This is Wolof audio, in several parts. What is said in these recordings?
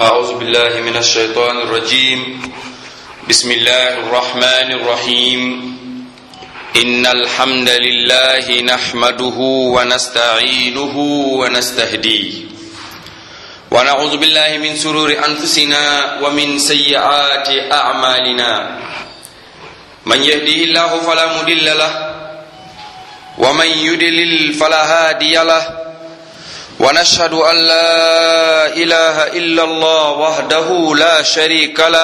أعوذ بالله من الشيطان الرجيم بسم الله الرحمن الرحيم إن الحمد لله نحمده ونستعينه ونستهديه ونعوذ بالله من سرور أنفسنا ومن سيئات أعمالنا من يهده الله فلا مضل له ومن يدلل فلا هادي له ونشهد أن لا إله إلا الله وحده لا شريك له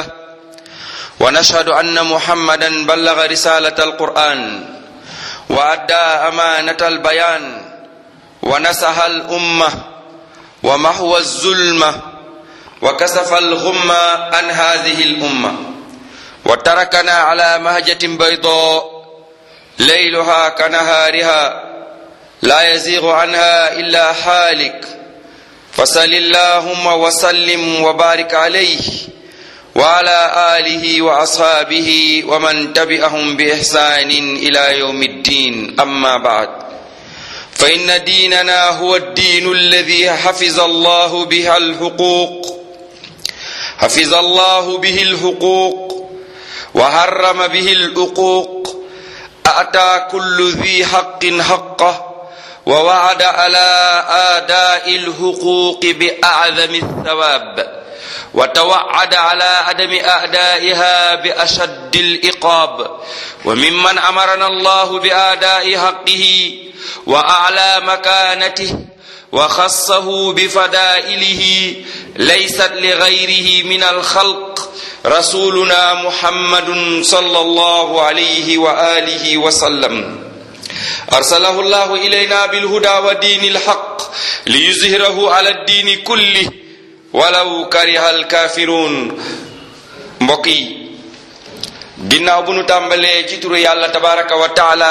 ونشهد أن محمدا بلغ رسالة القرآن وأدى أمانة البيان ونسح الأمة ومحو الظلمة وكسف الغمة عن هذه الأمة وتركنا على مهجة بيضاء ليلها كنهارها لا يزيغ عنها إلا حالك فصل اللهم وسلم وبارك عليه وعلى آله وأصحابه ومن تبعهم بإحسان إلى يوم الدين أما بعد فإن ديننا هو الدين الذي حفظ الله بها الحقوق حفظ الله به الحقوق وحرم به العقوق أتى كل ذي حق حقه ووعد على آداء الحقوق بأعظم الثواب وتوعد على عدم أعدائها بأشد الإقاب وممن أمرنا الله بآداء حقه وأعلى مكانته وخصه بفدائله ليست لغيره من الخلق رسولنا محمد صلى الله عليه وآله وسلم أرسله الله إلينا بالهدى ودين الحق ليظهره على الدين كله ولو كره الكافرون mbokk yi ginnaaw bu nu tàmbalee ci turu yàlla tabaraka wa taala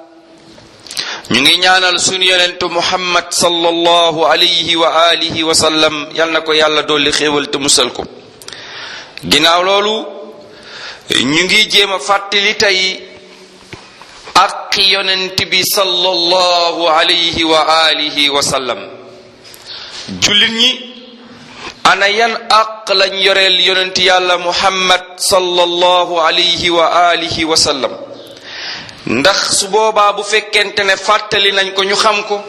ñu ngi ñaanal sunu yonentu muhammad sallallahu alayhi wa alihi wa sallam yal na ko yàlla dolli xéewal te musal ko ginnaaw loolu ñu ngi jéem a fàttali tey ak yonent bi sallallahu alayhi wa alihi wa sallam jullit ñi ana yan àq lañ yoreel yonent yàlla muhammad sallallahu alayhi wa alihi wa sallam ndax su boobaa bu fekkente ne fàttali nañ ko ñu xam ko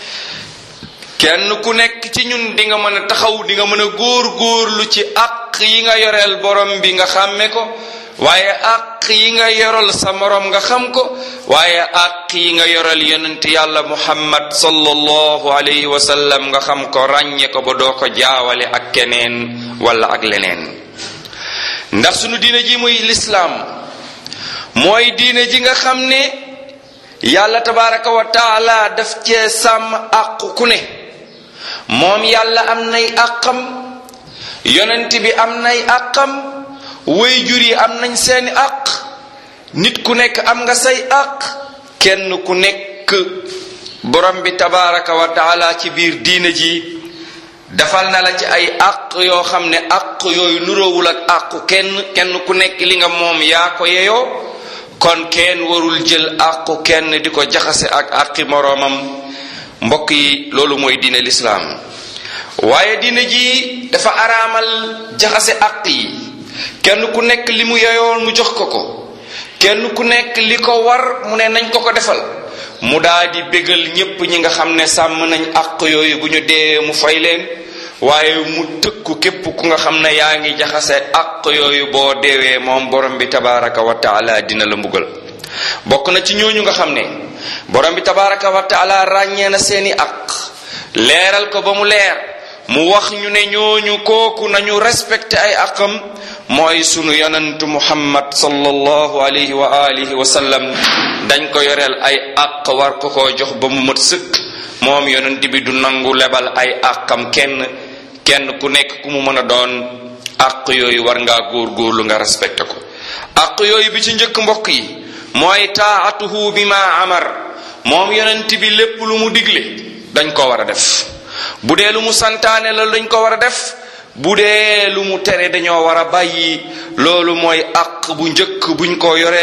kenn ku nekk ci ñun di nga mën a taxaw di nga mën a góor góorlu ci àq yi nga yoreel borom bi nga xàmme ko waaye àq yi nga yoral sa morom nga xam ko waaye àq yi nga yoral yonent yàlla muhammad sallallahu alayhi wa sallam nga xam ko ràññe ko ba doo ko jaawale ak keneen wala ak leneen ndax sunu diine ji muy lislaam mooy diine ji nga xam ne yàlla tabaraka wa taala daf cee sàmm àq ku ne moom yàlla am nay àqam yonent bi am nay àqam way jur yi am nañ seeni àq nit ku nekk am nga say àq kenn ku nekk borom bi tabaraka wa taala ci biir diina ji defal na la ci ay àq yoo xam ne àq yooyu nuroowul ak àqu kenn kenn ku nekk li nga moom yaa ko yeyoo kon kenn warul jël àqu kenn di ko jaxase ak àqi moroomam mbokk yi loolu mooy diine lislaam waaye diina ji dafa araamal jaxase àq yi kenn ku nekk li mu yoyoon mu jox ko ko kenn ku nekk li ko war mu ne nañ ko ko defal mu daa di bégal ñépp ñi nga xam ne sàmm nañ àq yooyu bu ñu dee mu fay leen waaye mu tëkku képp ku nga xam ne yaa ngi jaxase àq yooyu boo deewee moom borom bi tabaraka wa taala dina la mbugal bokk na ci ñooñu nga xam ne borom bi tabaraka wa taala ràññee na seeni àq leeral ko ba mu leer mu wax ñu ne ñooñu kooku nañu respecté ay àqam mooy sunu yonentu muhammad sallallahu alayhi wa alihi wa sallam dañ ko yoreel ay àq war ko koo jox ba mu mat sëkk moom yonent bi du nangu lebal ay àqam kenn kenn ku nekk ku mu mën a doon àq yooyu war ngaa góor-góorlu nga respecté ko àq yooyu bi ci njëkk mbokk yi mooy taatuhu bi ma amar moom yonent bi lépp lu mu digle dañ ko war a def bu dee lu mu santaane la dañ ko war a def bu dee lu mu tere dañoo war a bàyyi loolu mooy àq bu njëkk buñ ko yore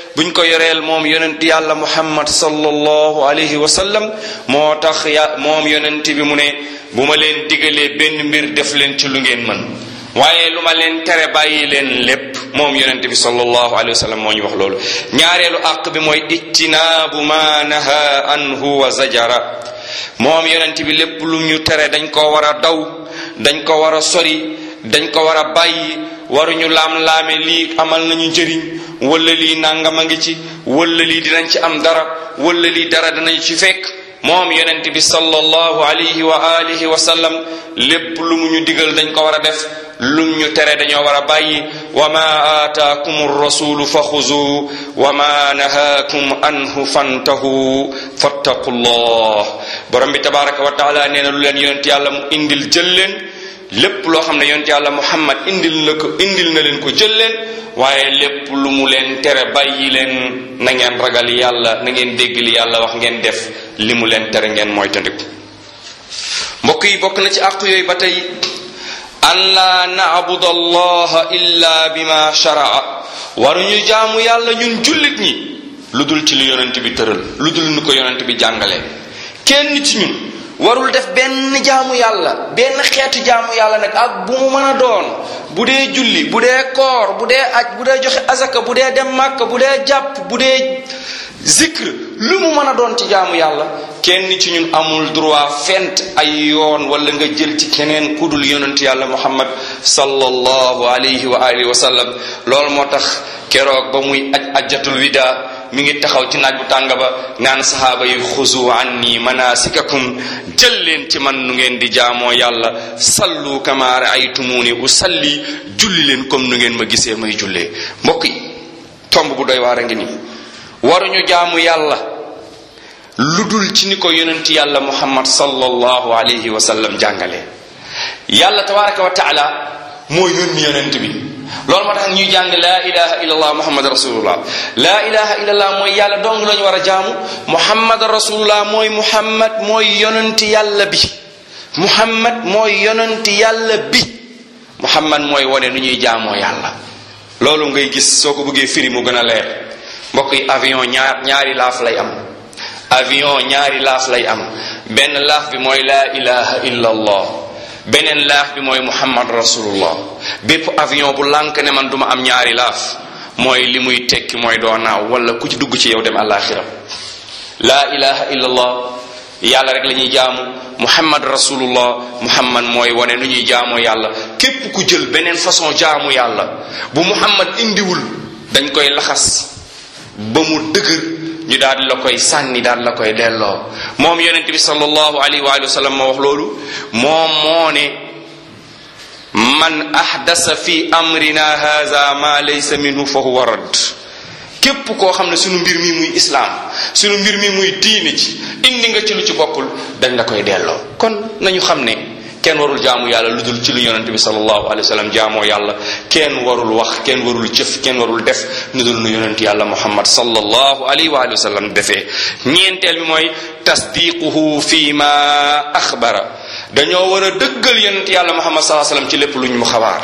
buñ ko yoreel moom yonent yàlla muhammad sallallahu alayhi wa sallam moo tax ya moom yonent bi mu ne bu ma leen digalee benn mbir def leen ci lu ngeen mën waaye lu ma leen tere bàyyi leen lépp moom yonent bi sallallahu alayhi wa sallam moo ñu wax loolu ñaareelu àq bi mooy ijtinaabu ma naha anhu wa zajara moom yonent bi lépp lu ñu tere dañ ko war a daw dañ ko war a sori dañ ko war a bàyyi waruñu laam-laame lii amal nañu njëriñ wala lii nangam a ngi ci wala lii dinañ ci am dara wala lii dara dinañ ci fekk moom yonent bi sallallahu alayhi wa alihi wa sallam lépp lu mu ñu digal dañ ko war a def lum ñu tere dañoo war a bàyyi wa ma aataakum rasulu fa xuzu wa ma nahaakum anhu fantahu fattaqullah borom bi tabaraka wa taala nee na lu leen yonent yàlla mu indil jël leen lépp loo xam ne yonent yàlla muhammad indil na ko indil na leen ko jël leen waaye lépp lu mu leen tere bàyyi leen na ngeen ragal yàlla na ngeen dégg li yàlla wax ngeen def li mu leen tere ngeen mooy tandiku mbokk yi bokk na ci àq yooyu ba tey an laa naabudu allaha illa bima sharaa waruñu jaamu yàlla ñun jullit ñi lu dul ci lu yonent bi tëral lu dul nu ko yonent bi jàngalee kenn ci ñun warul def benn jaamu yàlla benn xeetu jaamu yàlla nag ak bu mu mën a doon bu dee julli bu dee koor bu dee aj bu dee joxe azaka bu dee dem màkk bu dee jàpp bu dee zikr lu mu mën a doon ci jaamu yàlla kenn ci ñun amul droit fent ay yoon wala nga jël ci keneen kudul yonent yàlla muhammad sallallahu alayhi wa alihi wa sallam loolu moo tax keroog ba muy aj ajjatul wida mi ngi taxaw ci naaj bu tàng ba naan sahaaba yi xuzu anni manasikakum jël leen ci man nu ngeen di jaamoo yàlla sallu kama raaytumuni usalli julli leen comme nu ngeen ma gisee may jullee mbokk yi tomb bu doy waar a ngi nii waruñu jaamu yàlla lu dul ci ni ko yonent yàlla muhammad sallallahu alayhi wa sallam jàngale yàlla tabaraka wa taala moo yónni yonent bi loolu moo tax ñuy jàng laa ilaha illallah muhammad rasulullah laa ilaha illallah mooy yàlla dong lañu war a jaamu muhammad rasulullah mooy muhammad mooy yonent yàlla bi muhammad mooy yonent yàlla bi muhammad mooy wane nu ñuy jaamoo yàlla loolu ngay gis soo ko bëggee firi mu gën a leer mbokk yi avion ñaar ñaari laaf lay am avion ñaari laaf lay am benn laaf bi mooy laa ilaha illallah beneen laaf bi mooy muhammad rasulullah bépp avion bu lànk ne man duma am ñaari laaf mooy li muy tekki mooy doo naaw wala ku ci dugg ci yow dem àllaaxira laa ilaha illallah yàlla rek la ñuy jaamu muhammad rasulullah muhammad mooy wane nu ñuy jaamoo yàlla képp ku jël beneen façon jaamu yàlla bu muhammad indiwul dañ koy laxas ba mu dëgër ñu daal di la koy sànni daal la koy delloo moom yonent bi sallallahu alayhi wa sallam moo wax loolu moom moo ne man ahdasa fi amrina haza ma laysa minhu fa huwa radd képp koo xam ne sunu mbir mi muy islaam sunu mbir mi muy diine ci indi nga ci lu ci bokkul dañ la koy delloo kon nañu xam ne kenn warul jaamu yàlla lu dul ci lu yonente bi sallallahu alayhi wa sallam jaamoo yàlla kenn warul wax kenn warul jëf kenn warul def nu dul nu yonent yàlla muhammad sallallahu alayhi wa sallam defee ñeenteel bi mooy tasdiquhu fi ma axbara dañoo war a dëggal yonent yàlla muhammad sallallahu alayhi wa sallam ci lépp luñ mu xabaar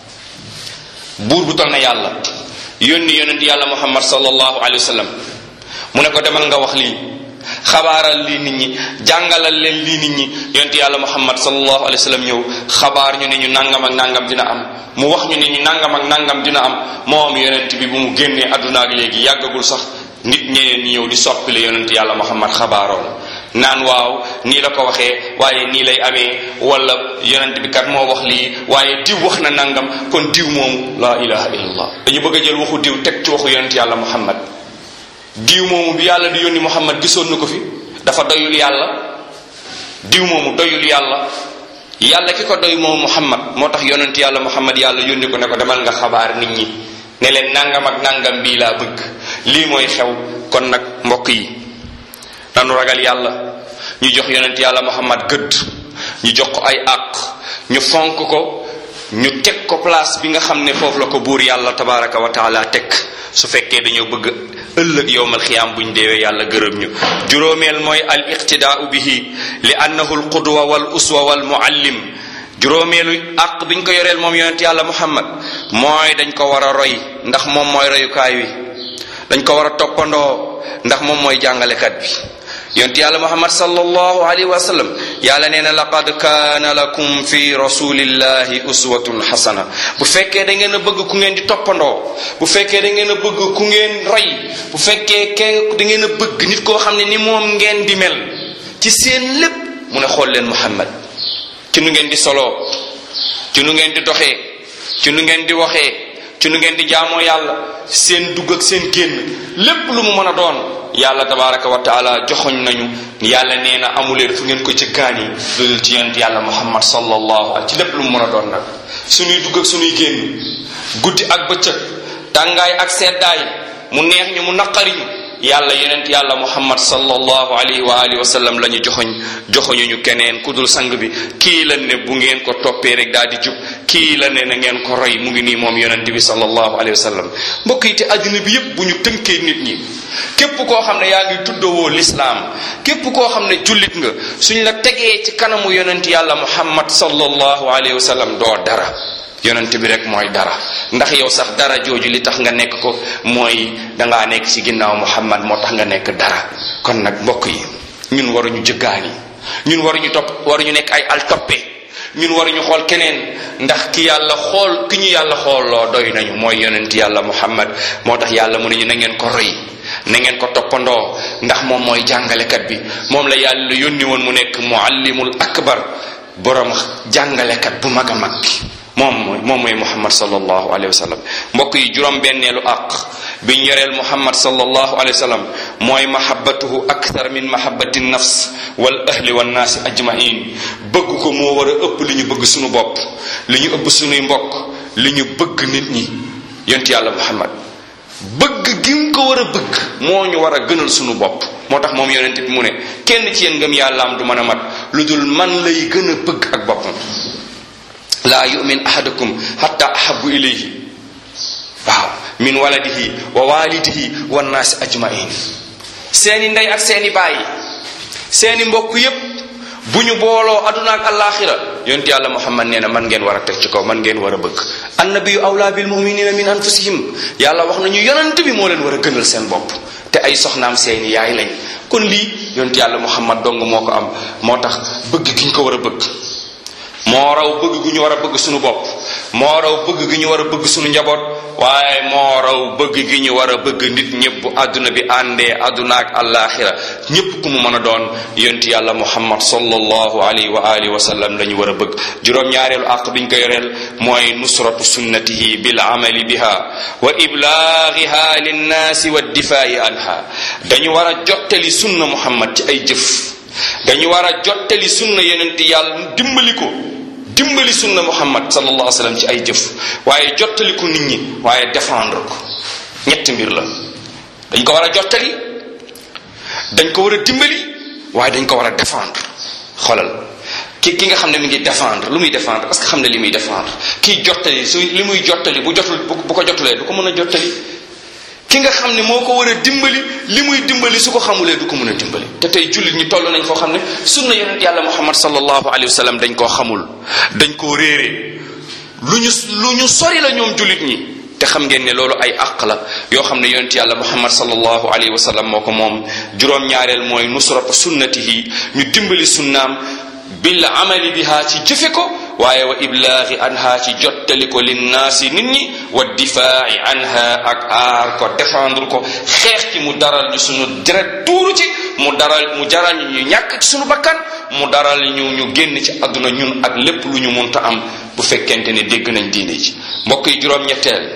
buur bu toll na yàlla yónni yonent yàlla muhammad sallallahu alayhi wa sallam mu ne ko demal nga wax lii xabaaral lii nit ñi jàngalal leen lii nit ñi yonent yàlla muhammad sallallahu alayhi wa sallam ñëw xabaar ñu ne ñu nangam ak nangam dina am mu wax ñu ne ñu nangam ak nangam dina am moom yonent bi bu mu génnee àdduna ak léegi yàggagul sax nit ñeneen ñi ñëw di soppile yonent yàlla muhammad xabaaroon naan waaw nii la ko waxee waaye nii lay amee wala yonent bi kat moo wax lii waaye diw wax na nangam kon diw moomu laa ilaha illallah dañu bëgg a jël waxu diw teg ci waxu yonent yàlla muhammad diw moomu bi yàlla di yónni muhammad gisoon na ko fi dafa doyul yàlla diw moomu doyul yàlla yàlla ki ko doy moom muhammad moo tax yonent yàlla muhammad yàlla yónni ko ne ko demal nga xabaar nit ñi ne leen nangam ak nangam bii laa bëgg lii mooy xew kon nag mbokk yi nanu ragal yàlla ñu jox yonent yàlla muhammad gëdd ñu jox ko ay àq ñu fonk ko ñu teg ko place bi nga xam ne foofu la ko buur yàlla tabaraka wa taala teg su fekkee dañoo bëgg ëllëg yowmal xiyaam buñ deewee yàlla gërëm ñu juróomeel mooy al iqtidaau bihi li annahu al qudwa wal uswa wal muallim juróomeelu àq biñ ko yoreel moom yonent yàlla muhammad mooy dañ ko war a roy ndax moom mooy royukaay wi dañ ko war a toppandoo ndax moom mooy jàngalekat bi yonent yàlla muhammad sallallahu alayhi wa sallam yàlla nee na laqad kaana lakum fi rasulillahi uswatun xasana bu fekkee da ngeen a bëgg ku ngeen di toppandoo bu fekkee da ngeen a bëgg ku ngeen roy bu fekkee ke da ngeen a bëgg nit koo xam ne ni moom ngeen di mel ci seen lépp mu ne xool leen muhammad ci nu ngeen di soloo ci nu ngeen di doxee ci nu ngeen di waxee ci nu ngeen di jaamoo yàlla seen dugg ak seen génn lépp lu mu mën a doon yàlla tabaraka wa taala joxoñ nañu yàlla nee na amuleen fu ngeen ko jëkkaan yi loolu ci yonent yàlla muhammad sallallahu alayhi ci lépp lu mu mën a doon nag suñuy dugg ak suñuy génn guddi ak bëccëg tàngaay ak seddaay mu neex ñu mu naqari ñu yàlla yonent yàlla muhammad sallallahu alayhi wa alihi wa sallam la ñu joxoñ joxoñu ñu keneen ku dul sang bi kii la ne bu ngeen ko toppee rek daal di jub kii la ne na ngeen ko roy mu ngi nii moom yonent bi sallallahu alayhi wa sallam mbokk yi te àddina bi yépp bu ñu tënkee nit ñi képp koo xam ne yaa ngi tuddawoo lislaam képp koo xam ne jullit nga suñ la tegee ci kanamu yonent yàlla muhammad sallallahu alayhi wa sallam doo dara yonent bi rek mooy dara ndax yow sax dara jooju li tax nga nekk ko mooy dangaa nekk ci ginnaaw muhammad moo tax nga nekk dara kon nag mbokk yi ñun waruñu jëggaani ñun waruñu topp waruñu nekk ay al toppe ñun waruñu xool keneen ndax ki yàlla xool ki ñu yàlla xooloo doy nañu mooy yonent yàlla muhammad moo tax yàlla mu ne ñu na ngeen ko roy na ngeen ko toppandoo ndax moom mooy jàngalekat bi moom la yàlla yónni woon mu nekk muallimul akbar borom jàngalekat bu mag a mag bi moom mooy moom mooy muhammad sallallahu alayhi wa sallam mbokk yi juróom benneelu àq biñ yoreel muhammad sallallahu alayhi wa sallam mooy mahabbatuhu akthar min mahabbati nafs wal ahli wan naasi ajmain bëgg ko moo war a ëpp li ñu bëgg suñu bopp li ñu ëpp suñuy mbokk li ñu bëgg nit ñi yont yàlla muhammad bëgg gi nga ko war a bëgg moo ñu war a gënal suñu bopp moo tax moom yonent bi mu ne kenn ci yéen ngëm yàllaam du mën a mat lu dul man lay gën a bëgg ak boppam laa yumin ahadukum hatta ahabu ilayhi waaw min waladihi wa walidihi wa naasi ajmain seeni ndey ak seeni bàyyi seeni mbokk yépp bu ñu booloo aduna ak alaxira yonent yàlla muhammad nee na man ngeen war a teg ci kaw man ngeen war a bëgg annabiyu awla bil muminina min anfusihim yàlla wax nañu yonent bi moo leen war a gënal seen bopp te ay soxnaam seeni yaay lañ kon lii yonent yàlla muhammad dong moo ko am moo tax bëgg gi ñu ko war a bëgg moo raw bëgg gu ñu war a bëgg suñu bopp moo raw bëgg gi ñu war a bëgg suñu njaboot waaye moo raw bëgg gi ñu war a bëgg nit ñëpp bu àdduna bi àndee àdduna ak àllaaxira ñëpp ku mu mën a doon yonent yàlla muhammad sallallahu alayhi wa alihi wa sallam la ñu war a bëgg juróom-ñaareelu àq biñ ko yoreel mooy nusratu sunnatihi bil amali biha wa iblaagiha linnaasi wa difaa'i anha dañu war a jottali sunna muhammad ci ay jëf dañu war a jottali sunna yonent yàlla dimbali ko dimbali sunna muhammad sallallahu alayhi wa sallam ci ay jëf waaye jottali ko nit ñi waaye défendre ko ñetti mbir la dañ ko war a jottali dañ ko war a dimbali waaye dañ ko war a défendre xoolal ki ki nga xam ne mi ngi défendre lu muy défendre parce que xam ne li muy défendre kii jottali su li muy jottali bu jotul bu ko jotulee du ko mën a jottali ki nga xam ne moo ko war a dimbali li muy dimbali su ko xamulee du ko mën a dimbali te tey jullit ñi toll nañ foo xam ne sunna yonent yàlla muhammad sallallahu alayhi wa sallam dañ koo xamul dañ koo réere lu ñu lu ñu sori la ñoom jullit ñi te xam ngeen ne loolu ay àq la yoo xam ne yonent yàlla muhammad sallallahu alayhi wa sallam moo ko moom juróom-ñaareel mooy nusratu sunnatihi ñu dimbali sunnaam bil amali biha ci jëfe ko waaye wa iblaaxi anha ci jottali ko linnaasi nit ñi wa difaa'i anha ak aar ko défendre ko xeex ci mu daral ñu sunu deret tuuru ci mu daral mu jaral ñu ñu ñàkk ci sunu bakkan mu daral ñu ñu génn ci àdduna ñun ak lépp lu ñu munta am bu fekkente ne dégg nañ diine ci mbokk yi juróom-ñetteel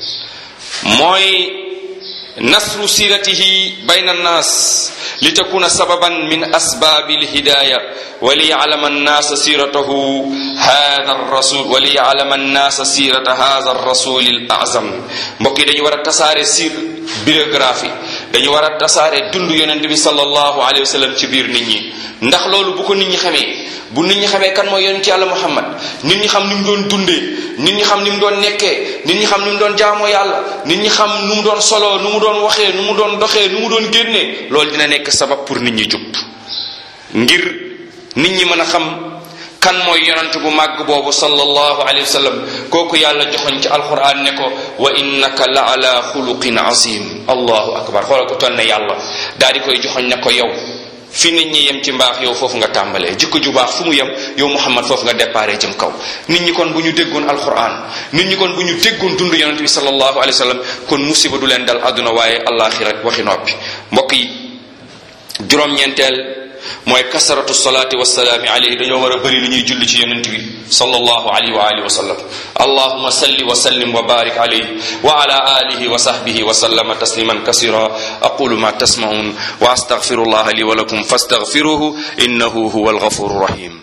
mooy nasru siratihi bayna annaas li takuna sababan min asbaabi lhidaaya wa liyalama annaasa siratahu hada rasul wa liyalama annaasa sirata hada rasuli l azam mbokk yi dañu war a tasaare sir biographie dañu war a tasaare dund yonent bi sallallahu alayhi wa sallam ci biir nit ñi ndax loolu bu ko nit ñi xamee bu nit ñi xamee kan mooy yonent yàlla muhammad nit ñi xam ni mu doon dundee nit ñi xam ni mu doon nekkee nit ñi xam ni mu doon jaamoo yàlla nit ñi xam nu mu doon soloo nu mu doon waxee nu mu doon doxee nu mu doon génnee loolu dina nekk sabab pour nit ñi jub ngir nit ñi mën a xam kan mooy yonent bu màgg boobu sallallahu alayhi wa sallam kooku yàlla joxoñ ci alquran ne ko wa innaka la ala xuluqin azim allahu akbar xoolal ko toll ne yàlla daal di koy joxoñ ne ko yow fi nit ñi yem ci mbaax yow foofu nga tàmbalee jikko ju baax fu mu yem yow muhammad foofu nga déparé jëm kaw nit ñi kon bu ñu déggoon alquran nit ñi kon bu ñu déggoon dund yonent bi sallallahu alayhi wa sallam kon musiba du leen dal àdduna waaye alaxira waxi noppi mbokk yi juróom-ñeenteel mooy kasaratu salaati wasalaami alayhi dañoo war a bëri lu ñuy julli ci yonent bi sallallahu alayhi wa alihi wa sallam allahuma salli wa sallim wa barik alayhi wa ala alihi wa sahbihi wa sallama tasliman kasira aqulu ma tasmaun wa astaghfirullah li wa lakum fastaghfiruhu innahu huwa alghafuru rahim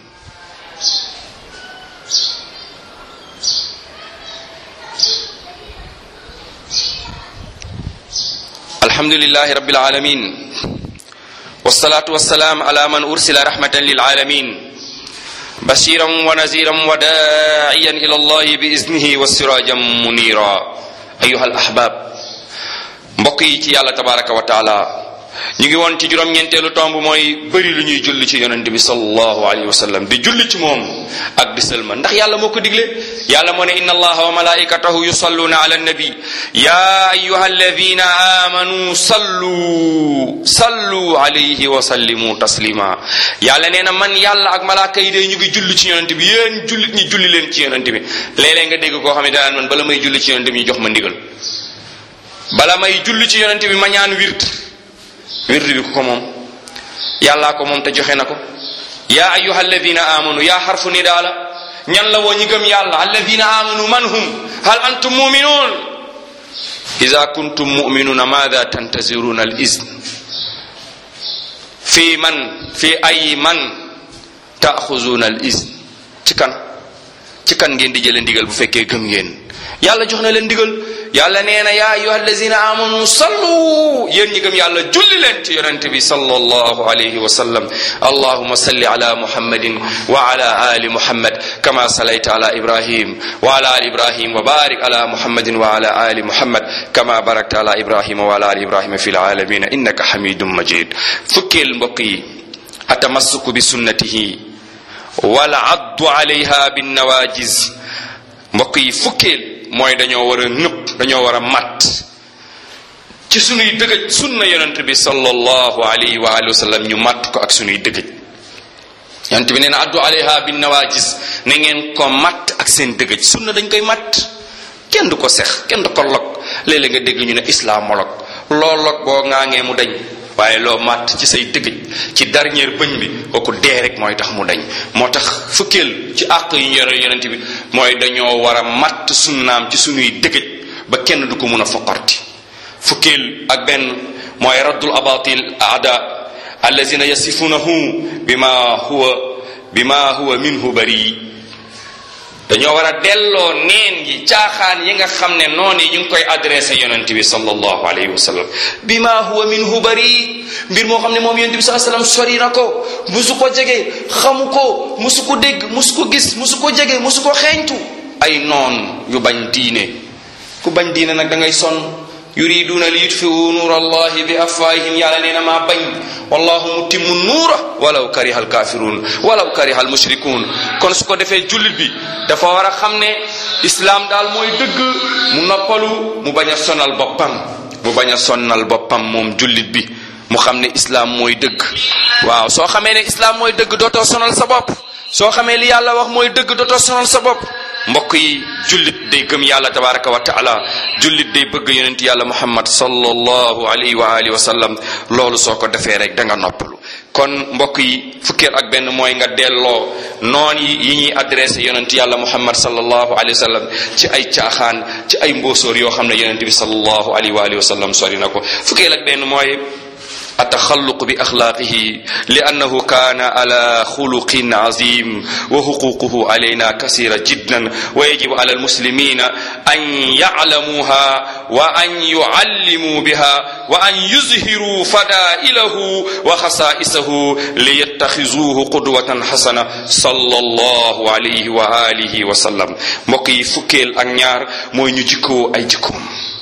alhamdulillahi rabbil alamin والصلاة والسلام على من أرسل رحمة للعالمين بشيرا ونذيرا وداعيا إلى الله بإذنه والسراجا منيرا أيها الأحباب mbokk yi ci yàlla tabaraka wa taala ñu ngi woon ci juróom-ñeenteelu tomb mooy bëri lu ñuy julli ci yonente bi sallallahu alayhi wa sallam di julli ci moom ak di sëlma ndax yàlla moo ko digle yàlla moo ne inna allaha wa malaikatahu yusalluna ala nabi ya ayuha alladina amanu sallu sallu alayhi wa sallimu taslima yàlla nee na man yàlla ak malaaka yi day ñu ngi julli ci yonente bi yéen jullit ñi julli leen ci yonente bi léeg-léeg nga dégg koo xam ne danaan man bala may julli ci yonente bi ñu jox ma ndigal bala may julli ci yonente bi ma ñaan wird wird bi ku ko moom yàllaa ko moom te joxe na ko yaa ayuha alladina amanu yaa xarfu nidaa la ñan la woo ñi gëm yàlla alladina amanu man hum hal antum muminun ida kuntum muminuna maada tantaziruna al izn fi man fi ay man taaxuzuna al izn ci kan ci kan ngeen di jële ndigal bu fekkee gëm ngeen yàlla jox na leen ndigal yàlla nee na yaa ayuha allazina amanu sallu yéen ñi gëm yàlla julli leen ci yonente bi sallallahu alayhi wa sallam allahuma salli ala muhammadin wa ala ali muhammad kama salayta ala ibrahim wa ala ali ibrahim wa barik ala muhammadin wa ala ali muhammad kama barakta ala ibrahima wa ala ali ibrahima fi alalamina innaka hamidum majid fukkeel mbokk yi atamassuku bi sunnatihi wal addu alayha bin nawajiz mbokk yi fukkeel mooy dañoo war a nëpp dañoo war a mat ci sunuy dëgëj sunna yonent bi sallallahu alayhi wa alihi wa sallam ñu mat ko ak sunuy dëgëj yonent bi nee na addu alayha bin nawajis na ngeen ko mat ak seen dëgëj sunna dañ koy mat kenn du ko sex kenn du ko log léeg-léeg nga dégg ñu ne islamolog loo log boo ŋaangee mu dañ waaye loo màtt ci say dëgëj ci dernière bëñ bi kooku dee rek mooy tax mu dañ moo tax fukkeel ci àq yu ñu yore yonent bi mooy dañoo war a màtt sunnaam ci sunuy dëgëj ba kenn du ko mun a foqarti fukkeel ak benn mooy raddul abatil aada allazina yasifunahu bima huwa bima huwa minhu bari dañoo war a delloo neen gi caaxaan yi nga xam ne noonu yi ñu ngi koy adressé yonent bi sallallahu alayhi wa sallam bima huwa minhu bari mbir moo xam ne moom yonent bi saa sallam sori na ko musu ko jege xamu ko musu ko dégg musu ko gis musu ko jege musu ko xeeñtu ay noon yu bañ diine ku bañ diine nag da ngay sonn yuriduna li yutfiu nuur allahi bi afwaahihim yàlla nee na maa bañ wallahu mutimmu nuura walaw kariha alkafirun walaw kariha almushrikun kon su ko defee jullit bi dafa war a xam ne islaam daal mooy dëgg mu noppalu mu bañ a sonal boppam mu bañ a sonnal boppam moom jullit bi mu xam ne islaam mooy dëgg waaw soo xamee ne islaam mooy dëgg dootoo sonal sa bopp soo xamee li yàlla wax mooy dëgg dootoo sonal sa bopp mbokk yi jullit day gëm yàlla tabaraka wa taala jullit day bëgg yonent yàlla muhammad sallallahu alayhi wa alihi wa sallam loolu soo ko defee rek da nga noppalu kon mbokk yi fukkeel ak benn mooy nga delloo noon yi yi ñuy adressé yonent yàlla muhammad sallallahu alayhi wa sallam ci ay caaxaan ci ay mbóosóor yoo xam ne yonent bi sallallahu alayhi wa alihi wa sallam sori na ko fukkeel ak benn mooy التخلق بأخلاقه لأنه كان على خلق عظيم وحقوقه علينا كثيرة جدا ويجب على المسلمين أن يعلموها وأن يعلموا بها وأن يظهروا فضائله وخصائصه ليتخذوه قدوة حسنة صلى الله عليه وآله وسلم مكي فكيل أنيار مو نجيكو أي جيكم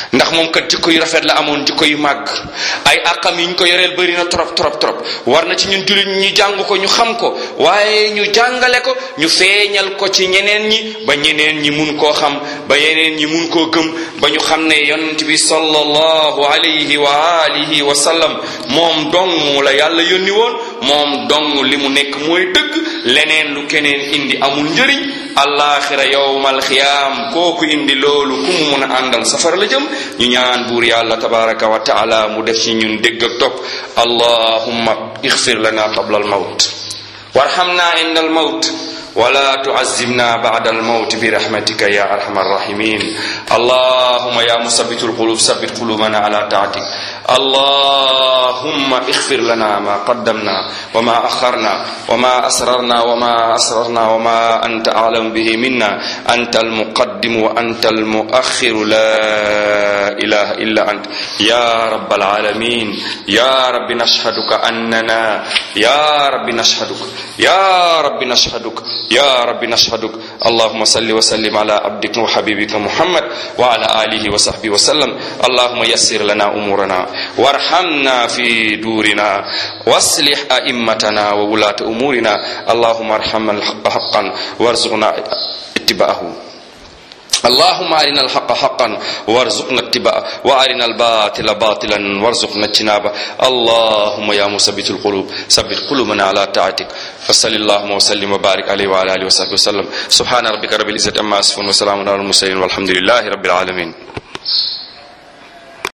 ndax moom kat jikko yu rafet la amoon jikko yu màgg ay àqam yi ñu ko yoreel bëri na trop trop trop war na ci ñun jullit ñu jàng ko ñu xam ko waaye ñu jàngale ko ñu feeñal ko ci ñeneen ñi ba ñeneen ñi mun koo xam ba yeneen ñi mun koo gëm ba ñu xam ne yonent bi sallallahu alayhi wa alihi wa sallam moom dong la yàlla yónni woon moom dong li mu nekk mooy dëgg leneen lu keneen indi amul njëriñ alaxira yowmal xiyaam kooku indi loolu ku mu mun a àndal safara la jëm ñu ñaan buur yàlla tabaraka wa taala mu def ci ñun dégg ak topp allahumma ixfir lana qabla almawt warhamna inda almawt ولا تعذبنا بعد الموت برحمتك يا ارحم الراحمين اللهم يا مثبت القلوب ثبت قلوبنا على طاعتك اللهم اغفر لنا ما قدمنا وما اخرنا وما اسررنا وما اسررنا وما انت اعلم به منا انت المقدم وانت المؤخر لا اله الا انت يا رب العالمين يا رب نشهدك اننا يا رب نشهدك يا رب نشهدك يا رب نشهدك اللهم صل وسلم على عبدك وحبيبك محمد وعلى آله وصحبه وسلم اللهم يسر لنا أمورنا وارحمنا في دورنا واصلح أئمتنا وولاة أمورنا اللهم ارحم الحق حقا وارزقنا اتباعه اللهم أرنا الحق حقا وارزقنا اتباعه وأرنا الباطل باطلا وارزقنا اجتنابه اللهم يا مثبت القلوب ثبت قلوبنا على طاعتك فصل اللهم وسلم وبارك عليه وعلى آله وصحبه وسلم سبحان ربك رب العزة عما يصفون وسلام على المرسلين والحمد لله رب العالمين